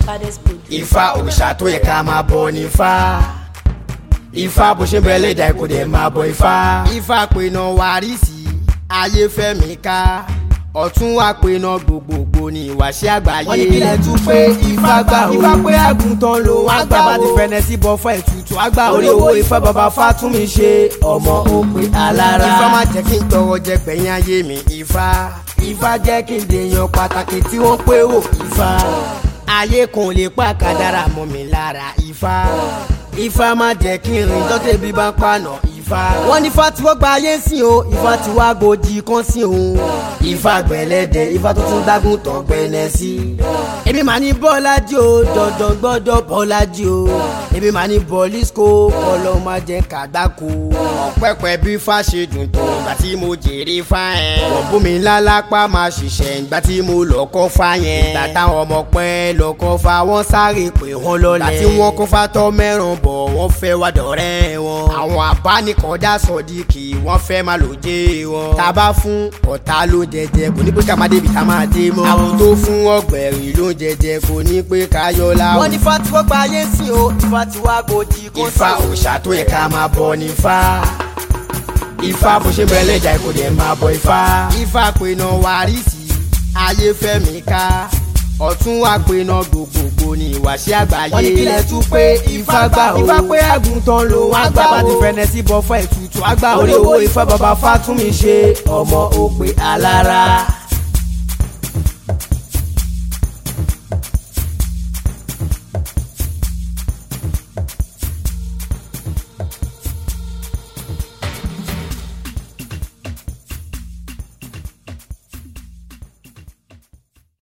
baddest producer. ifá òòṣà tó yẹ ká máa bọ ní ifá ifá bó ṣe ń bẹ lẹ́dàá kò dẹ̀ máa bọ ifá. ifá pinna wàrísì ayé fẹ́mi ká ọ̀tún wá pinna gbogbogbò ní ìwàṣẹ́ àgbáyé. wọ́n ní kílẹ̀ tún pé ifá gbà ó ifá pé àgùntàn ló wá gbà ó. bá ti fẹ́nẹ́ sí bọ́ fún ètùtù àgbà orí owó ifá bàbá fátúnmi ṣe ọmọ òpè alára. ifá má jẹ́ kí n tọrọ jẹ gbẹ̀yìn ayé mi ifá ifá jẹ́ kí n dèèyàn pàtàkì tí wọ́n pé wò ifá ayé kan ò lè pa kádàrá mọ́ mi lára ifá ifá má jẹ́ kí n rìn dọ́tẹ̀ bí bá ń pàànà ifá. wọ́n ní ifá tí wọ́n gba ayé sí o ifá tí wàá gbòdì kan sí o. ifá gbẹ̀lẹ́dẹ̀ ifá tó tún dágùn tán gbẹ̀lẹ́ sí. èmi máa ní bọ́lájí o dandan gbọ́dọ̀ bọ́lájí o. èmi máa ní bọ́lísíkò kọ́lọ́ máa jẹ́ kàgbákò. ọ̀pẹ̀pẹ̀ bí ifá ṣe dùn tó ìgbà tí mo jèrè fá yẹn. wọ́n bú mi lálápá máa ṣiṣẹ́ ìgbà tí mo lọ kọ́ fá yẹn. ìgbà táwọn ọmọ pẹ́ lọ kọ́ fá wọ́n sáré pé wọ́n lọ́lẹ̀. ìgbà tí wọ́n kọ́ fá tọ́ mẹ́ràn bọ̀ wọ́n fẹ́ wá dọ̀rẹ́ wọn. àwọn abánikọ̀dá sọ̀díkì wọ́n fẹ́ máa lò jẹ́ wọn. tábà fún ọ̀tá ló jẹjẹ kò ní pé ká máa débi ká máa dé mọ́. àwọn tó fún ọgbẹ̀rì ló jẹjẹ kò ní pé ká yọ láwọn. wọ́n ní ifá tí wọ́n gba ayé sí o ifá tí wọ́n gbòdì kó sí. ifá òòṣà tó yẹ ká máa bọ ní ifá ifá bó ṣe bẹ̀rẹ̀ lẹ́jà kò dẹ̀ máa bọ ifá. ifá pinna wàrísì ayé fẹ́mi ká ọ̀tún wá pinna gbogbogbò ní ìwàṣẹ́ àgbáyé. wọ́n ní kílẹ̀ tún pé ifá gbà ó. ifá pé àgùntàn ló wá gbà ó. bá ti fẹ́nẹ́ sí bọ́ fún ètùtù àgbà orí owó ifá bàbá fátúnmi ṣe ọmọ òpè alára.